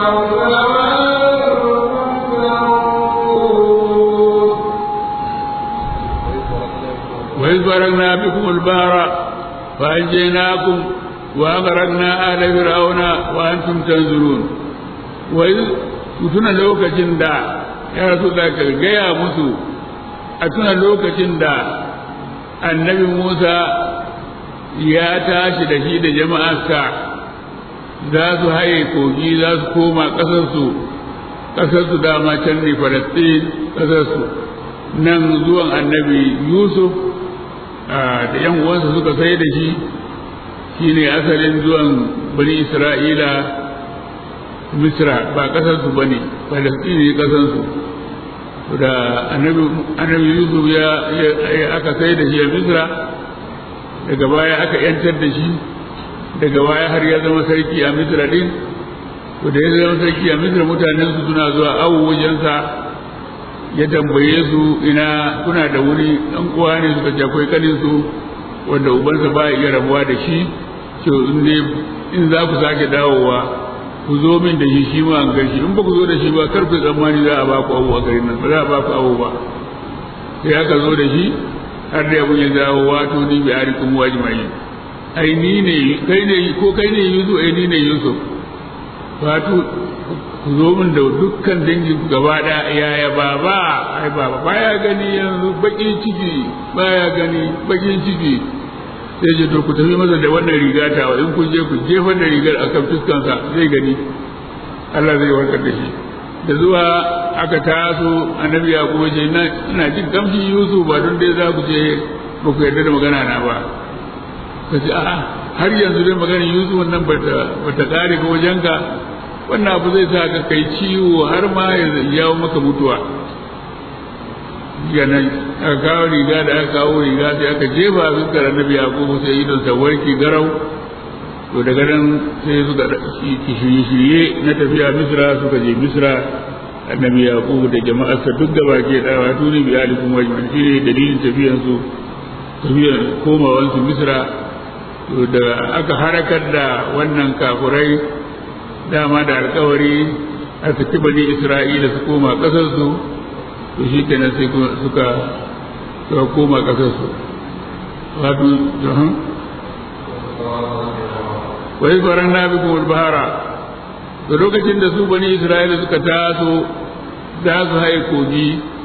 وإذ فرقنا بكم البحر فأنجيناكم وأغرقنا آل فرعون وأنتم تنظرون وإذ tuna lokacin da ya rasu da ka gaya musu a tuna lokacin da annabi Musa ya tashi da shi da jama'arsa za su haye kogi za su koma ƙasarsu ƙasarsu dama can ne falastin ƙasarsu nan zuwan annabi yusuf da yan uwansa suka sai da shi shine asalin zuwan bani isra'ila misra ba ƙasarsu ba ne falastin ne ƙasarsu da annabi yusuf ya aka sai da shi a misra daga baya aka yantar da shi daga baya har ya zama sarki a misra din to da ya zama sarki a misra mutanen su suna zuwa awo wajensa ya tambaye su ina kuna da wuri dan uwa ne suka ce akwai kanin su wanda ubansa ba ya iya rabuwa da shi to in ne in za ku sake dawowa ku zo min da shi shi ma an gashi in ba ku zo da shi ba kar ku tsammani za a ba ku awo a garin nan ba za a ba ku awo ba sai aka zo da shi har da abun ya dawo wato ni bi arikum wajma'in ai ni ne kai ne ko kai ne Yusuf ai ni ne Yusuf wato ku zo min da dukkan dangin ku gaba da yaya baba ai baba baya gani yanzu bakin ciki baya gani bakin ciki sai je to ku tafi masa da wannan riga ta in kun je ku jefar da rigar akan fuskansa zai gani Allah zai warkar da shi da zuwa aka taso annabi ya kuma ce ina jin kamshin yusuf ba don dai za ku ce ba ku yarda da magana na ba ka ce a'a har yanzu dai maganar yusuf nan ba ta kare ba wajenka wannan abu zai sa ka kai ciwo har ma ya jawo maka mutuwa yana aka kawo riga da aka kawo riga sai aka jefa a fuskar annabi ya kuma sai idon sa warki garau to daga nan sai suka shirye-shirye na tafiya misra suka je misra annabi yaqub da jama'arsa duk gaba ke da wato ne bi alikum wajman shi ne dalilin tafiyan su tafiyan komawan su misra to da aka harakar da wannan kafurai dama da alkawari a saki bani isra'ila su koma kasar su to shi kenan sai suka suka koma kasar su wato wai faran na bikum al-bahara da lokacin da su bani isra'ila suka taso za su haye kogi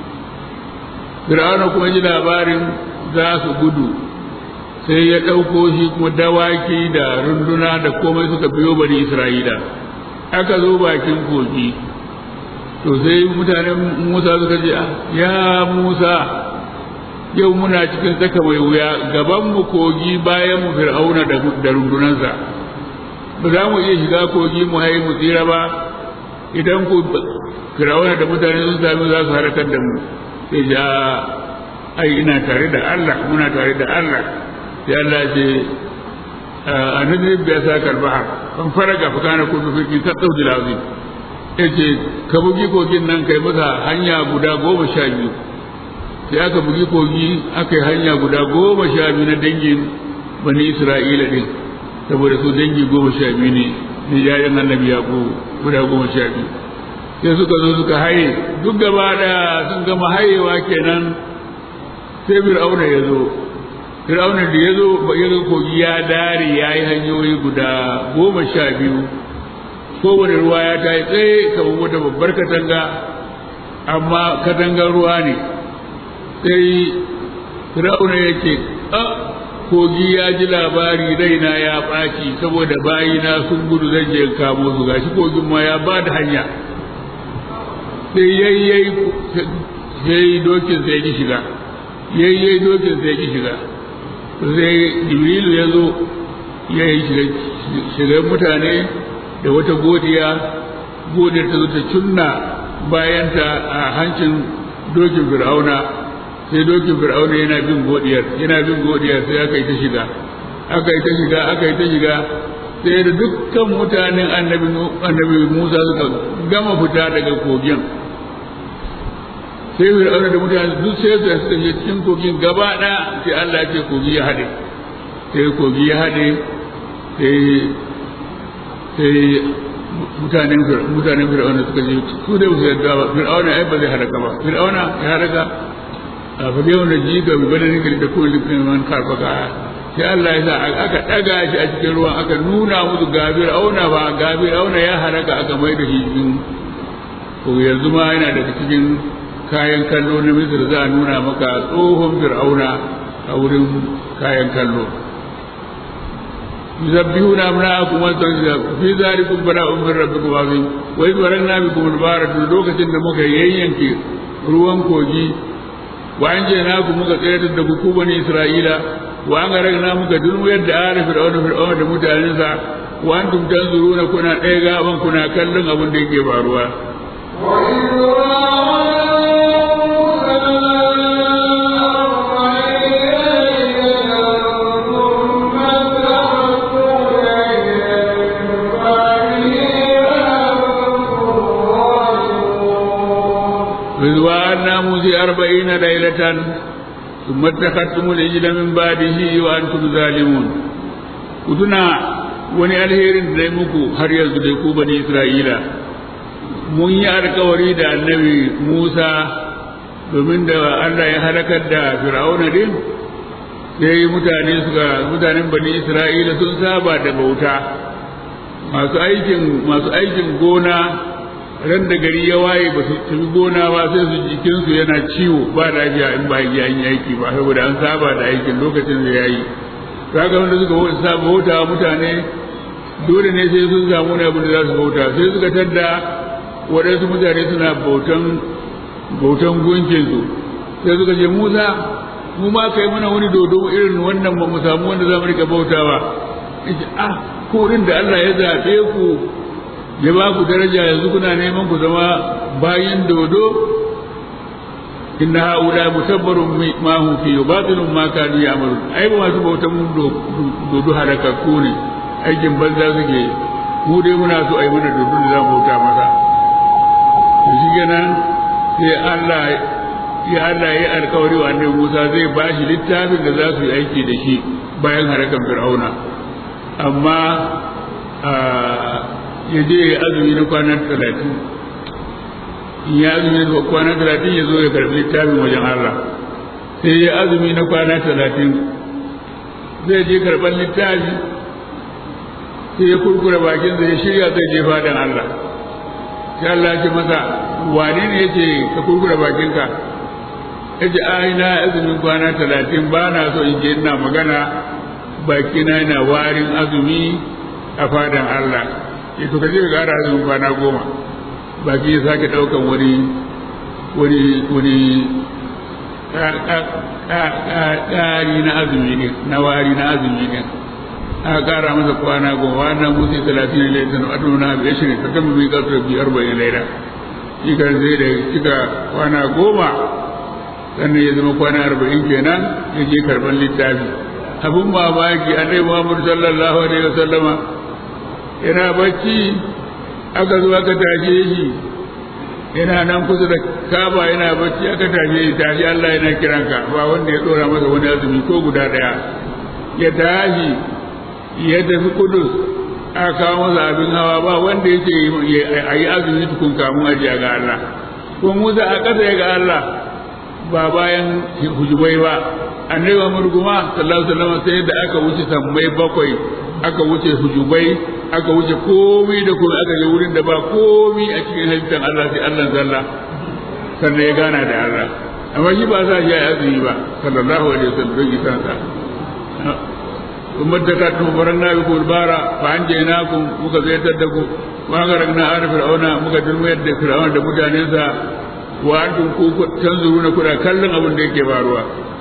fir'auna kuma ji labarin za su gudu sai ya ɗauko shi kuma dawaki da runduna da komai suka biyo bani isra'ila aka zo bakin kogi to sai mutanen musa suka ce ya musa yau muna cikin tsaka mai wuya gaban mu kogi bayan mu fir'auna da rundunansa ba za mu iya shiga kogi mu haye mu tsira ba idan ku firawuna da mutane sun sami za su harakar da mu sai ja ai ina tare da Allah muna tare da Allah sai Allah ce a nadirin biya sa karbaha kan faraga fa kana kullu fi ta tsaudi lazi yace ka bugi kogin nan kai masa hanya guda goma sha biyu sai aka bugi kogi aka yi hanya guda goma sha biyu na dangin bani Isra'ila din saboda su dangi goma sha biyu ne ne yayan annabi yaƙo guda goma sha biyu sai suka zo suka haye duk gaba da sun gama hayewa kenan sai fir'auna ya zo fir'auna da ya zo ya zo kogi ya dare ya yi hanyoyi guda goma sha biyu kowane ruwa ya ta yi tsaye kamar wata babbar katanga amma katangar ruwa ne sai fir'auna ya ce kogi ya ji labari raina ya ɓaci saboda bayina sun gudu zan je kamo su gashi kogin ma ya ba da hanya sai yayyai sai dokin sai ki shiga yayyai dokin sai ki shiga sai jibrilu ya zo ya yi shigar mutane da wata godiya godiyar ta zo ta cunna bayanta a hancin dokin fir'auna sai dokin fir'auna yana bin godiyar yana bin godiyar sai aka yi ta shiga aka yi ta shiga aka yi ta shiga sai da dukkan mutanen annabi annabi Musa suka gama fita daga kogin sai fir'auna da mutane duk sai su suka je cikin kogin gaba ɗaya sai Allah ya ce kogi ya haɗe sai kogi ya haɗe sai sai mutanen mutanen fir'auna suka je su da su yadda ba fir'auna ai ba zai halaka ba fir'auna ya halaka a fa yau da jiga bi bada ne da kuma likin man karfaka sai Allah ya sa aka daga shi a cikin ruwan aka nuna musu gabir auna ba gabir auna ya haraka aka mai da shi cikin ko yanzu ma yana daga cikin kayan kallo na Misir za a nuna maka tsohon fir'auna a wurin kayan kallo يسبحون أبناءكم وتنزلكم في ذلكم براء من ربكم عظيم وإذ ورنا بكم البارة لوكة دمك يينكي ruwan kogi wa an je naku muka tsayar da ku bani Isra'ila wa an garagna muka dulmuyar da ala fir'auna fir'auna da mutanensa wa antum tanzuruna kuna ɗaya gaban kuna kallon abin da yake faruwa إذ وعدنا موسى أربعين ليلة ثم اتخذتم العجل من بعده وأنتم ظالمون كتنا wani alherin da muku har yanzu dai ku bani Isra'ila mun yi alkawari da annabi Musa domin da Allah ya halakar da Fir'auna din sai mutane suka mutanen bani Isra'ila sun saba da bauta masu aikin masu aikin gona ran da gari ya waye ba su tafi gona ba sai su jikinsu yana ciwo ba lafiya in ba ya yi aiki ba saboda an saba da aikin lokacin da ya yi kaga wanda suka saba bauta mutane dole ne sai sun samu ne abin da za su bauta sai suka tadda waɗansu mutane suna bautan bautan gunkinsu sai suka ce musa mu ma kai mana wani dodo irin wannan ba mu samu wanda za mu rika bautawa ah ko da Allah ya zaɓe ku ya ba ku daraja yanzu kuna neman ku zama bayin dodo inna haula mutabbarun ma hum fi batilun ma kanu ya'malun ai ba masu bautan mun dodo halakakku ne aikin banza suke mu dai muna so ai mana dodo da za mu bauta masa to shi kenan sai Allah ya Allah ya alkawari wa annabi Musa zai ba shi littafin da za su yi aiki da shi bayan harakan Fir'auna amma ya je ya azumi na kwanan talatin ya azumi na kwanan talatin ya zo ya karbi littafin wajen Allah sai ya azumi na kwana talatin zai je karɓar littafi sai ya kurkura bakin ya shirya zai je fadan Allah sai Allah ya ce masa wane ne ya ce ka kurkura bakinka ya ce ai na azumin kwana talatin ba na so in je ina magana bakina yana warin azumi a fadan Allah ya to kaje ga azumin kwana goma baki ya sake daukan wani wani wani ƙari na azumi ne na wari na azumi ne aka ƙara masa kwana goma wannan musu talatin ne laifin adu na biyar shirin ta gama mai ƙasar biyar bayan laida shi kan zai da cika kwana goma sannan ya zama kwana arba'in kenan ya je karɓar littafi abin mamaki annabi muhammadu sallallahu alaihi wasallama yana bacci aka zo aka tashe shi yana nan kusa da kaba yana bacci aka tashe shi tashi Allah yana kiranka ba wanda ya dora masa wani azumi ko guda daya ya tashi ya tafi kudus aka kawo masa abin hawa ba wanda ya ce a yi azumi tukun kamun ajiya ga Allah ko Musa a ƙasa ya ga Allah ba bayan hujubai ba annabi Muhammad kuma sallallahu alaihi wasallam sai da aka wuce sammai bakwai aka wuce hujubai aka wuce komai da komai aka je wurin da ba komai a cikin halittar Allah sai Allah zalla sannan ya gana da Allah amma shi ba sa shi ya azumi ba sallallahu alaihi wasallam don isa sa kuma da ka tubaran na biku bara fa an je na ku muka zaitar da ku ma garan na arif fir'auna muka dulmayar da fir'auna da mutanensa wa antum ku tanzuruna kuna kallon abin da yake faruwa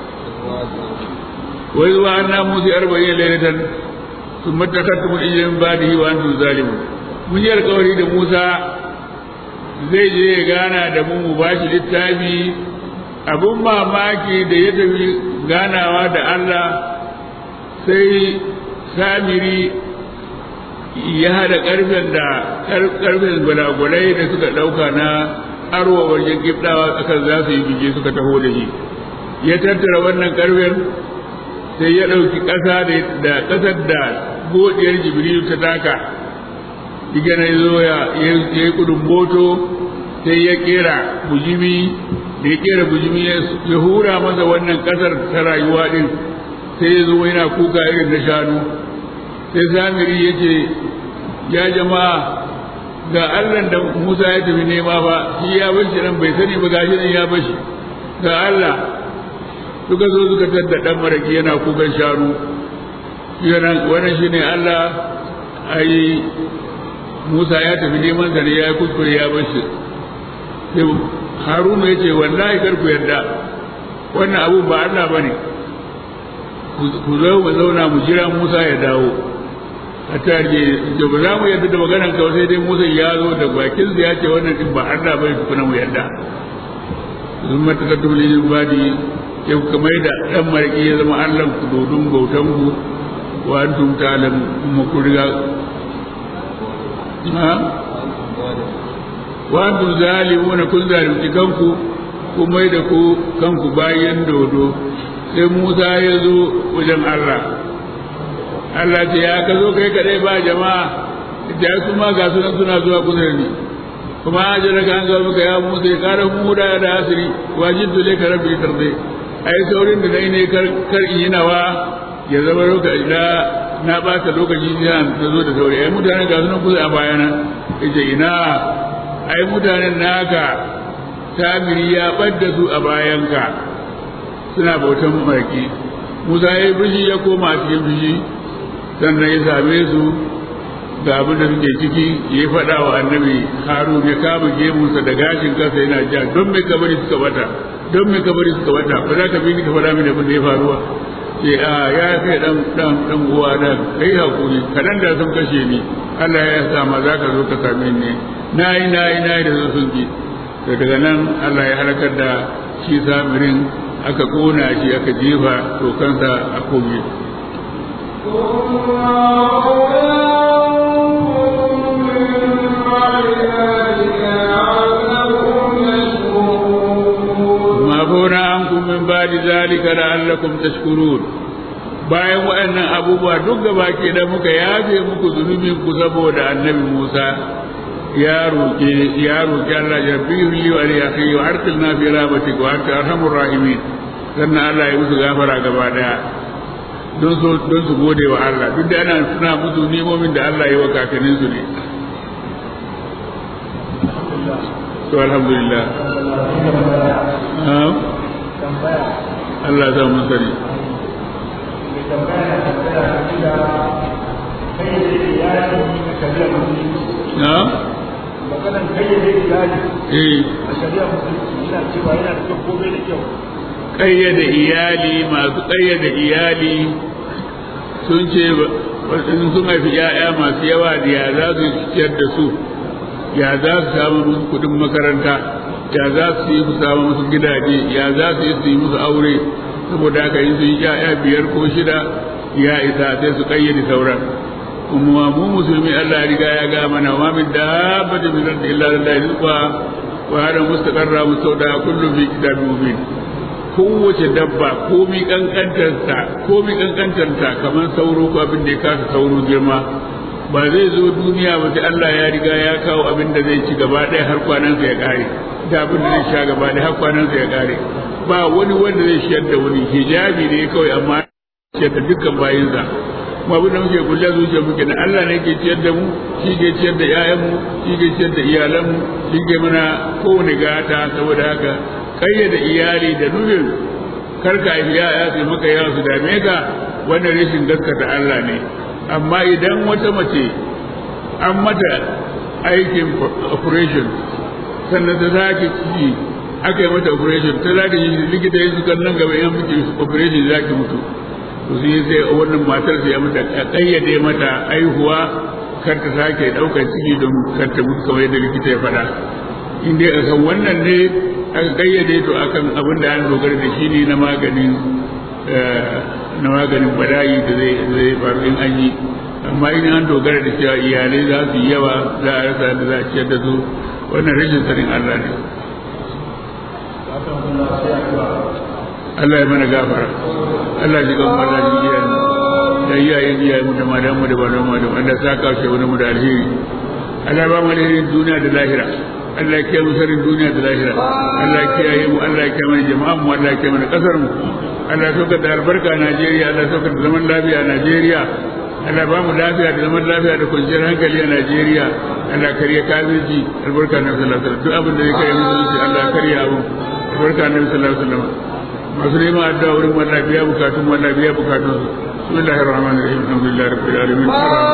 wa zuwa anna musi arba'in lailatan ثم اتخذتم الإجل من بعده وأنتم ظالمون mun yi alkawari da Musa zai je ya gana da mu mu bashi littafi abun mamaki da ya tafi ganawa da Allah sai samiri ya hada karfen da karfen gwalagwalai da suka dauka na arwa wajen giftawa akan za su yi bije suka taho da shi ya tattara wannan karfen sai ya ɗauki ƙasa da ƙasar da godiyar jibrilu ta taka diga na zo ya yi kudin moto sai ya kera bujimi da ya kera bujimi ya hura masa wannan kasar ta rayuwa din sai ya zo yana kuka irin na shanu sai samiri ya ce ya jama'a ga allah da musa ya tafi nema ba shi ya bashi nan bai sani ba gashi nan ya bashi ga allah suka zo suka tadda dan maraki yana kukan shanu wannan shine allah ai musa ya tafi neman sa ne ya kuskure ya bashi sai haruna ya ce wallahi kar ku yarda wannan abu ba allah bane ku zo mu zauna mu jira musa ya dawo a tarje da ba za mu yarda da maganar ka sai dai Musa ya zo da bakin sa ya ce wannan din ba Allah bai tukuna mu yarda sun mata ka dole ne badi ya kamar da dan mariki ya zama Allah ku dodun bautan ku wa antum ta'lam kuma ku riga ha wa antum zalimuna kun zalunci kanku kuma da ku kanku bayan dodo sai Musa ya zo wajen Allah Allah ce ya ka zo kai kadai ba jama'a da su ma ga sunan suna zuwa kusa da ni kuma a jira ka an ga muka ya musa ya kara mu da da asiri wajin dole ka rabbi tarde ai saurin da dai ne kar kar in yi nawa ya zama lokaci da na bata lokaci ne na zo da sauri ai mutanen ga sunan kusa a bayana yace ina ai mutanen naka tamiri ya badda su a bayanka suna bautan marki Musa ya yi fushi ya koma a cikin fushi sannan ya same su ga abin da suke ciki ya faɗa wa annabi harun ya kama gemunsa da gashin kansa yana ja don mai kabari suka bata don mai kabari suka bata ba za ka bi ni ka faɗa mini abin da ya faruwa ce a ya fi dan dan dan uwa da kai hakuri kadan da sun kashe ni Allah ya sa ma za ka zo ka same ni nayi nayi nayi da zo sun ki to daga nan Allah ya halakar da shi samirin aka kona shi aka jefa to kansa a kogi mafuna an min ba da zalika la'allakum tashkurun bayan waɗannan abubuwa duk gaba ke da muka yafe muku zunubin ku saboda annabi Musa ya roƙe ya roƙi Allah ya bi li wa li akhi wa arsilna fi rahmatik wa anta arhamur rahimin sannan Allah ya musu gafara gaba daya don su don su gode wa Allah duk da ana suna musu nemomin da Allah ya wa kakannin su ne to alhamdulillah Allah ya mun sani na maganan kayyade iyali eh a shari'a musulunci yana cewa yana da kyau komai da kyau ƙayyade iyali masu ƙayyade iyali sun ce in sun haifi ‘ya'ya masu yawa da ya za su ciyar da su ya za su samu musu kudin makaranta ya za su yi su samu musu gidaje ya za su yi su yi musu aure saboda haka in sun yi ‘ya'ya biyar ko shida ya isa sai su ƙayyade sauran kuma mu musulmi Allah ya riga ya ga mana wa min dabbatin min ardi illa lillahi rizqa wa hada mustaqarra mustawda kullu fi kitabin mubin kowace dabba komi kankantarta komi kankantarta kamar sauro ko abin da ya kasa sauro girma ba zai zo duniya ba sai Allah ya riga ya kawo abin da zai ci gaba ɗaya har kwanansa ya ƙare da abin da zai sha gaba ɗaya har kwanansa ya ƙare ba wani wanda zai shiyar da wani hijabi ne kawai amma ciyar da dukkan bayinsa kuma abin da muke kulle zuciya muke na Allah ne ke ciyar da mu shi ke ciyar da 'ya'yanmu shi ke ciyar da iyalanmu shi ke mana kowane gata saboda haka kayyada iyali da nufin karka haifi yaya su maka yawa su dame ka wannan rashin gaskata Allah ne amma idan wata mace an mata aikin operation sannan ta sake ciki aka yi mata operation ta za ta yi likita yin sukan nan gaba yan miki operation za ki mutu to sai sai wannan matar sai ya mata kayyade mata aihuwa kar ta sake ɗaukar ciki don kar ta mutu kamar yadda likita ya faɗa in dai akan wannan ne aka kayyade to akan abin da an dogara da shi ne na maganin na maganin bala'i da zai zai faru in an yi amma in an dogara da cewa iyalai za su yi yawa za a rasa da za a ciyar da su wannan rashin sanin Allah ne Allah ya mana gafara Allah ya ga Allah ya yi da iyayen iyayen mu da malamu da malamu da wanda saka shi wani mu da alheri Allah ba mu alherin duniya da lahira Allah ya kiyaye mu sharrin duniya da lahira Allah ya kiyaye mu Allah ya kiyaye mana jama'an mu Allah ya kiyaye mana kasar mu Allah ya saukar da albarka a Najeriya Allah ya saukar da zaman lafiya a Najeriya Allah ba mu lafiya da zaman lafiya da kwanciyar hankali a Najeriya Allah kariya kafirci albarka na sallallahu alaihi wasallam duk abin da ya kare musulunci Allah kariya abu albarka na sallallahu alaihi wasallam masu neman addu'a wurin wannan biya bukatun wannan biya bukatun su bismillahir rahmanir rahim alhamdulillahi rabbil alamin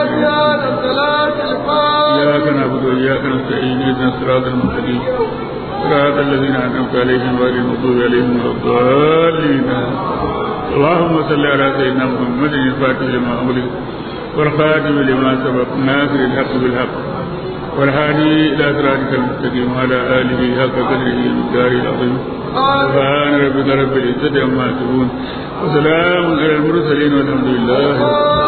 إياك نعبد وإياك نستعين اهدنا الصراط المستقيم صراط الذين أنعمت عليهم غير المغضوب عليهم ولا الضالين اللهم صل على سيدنا محمد الفاتح لما أغلق والخاتم لما سبق ناصر الحق بالحق والهادي إلى صراطك المستقيم وعلى آله حق قدره ومقداره العظيم سبحان ربك رب العزة عما يصفون وسلام على المرسلين والحمد لله رب العالمين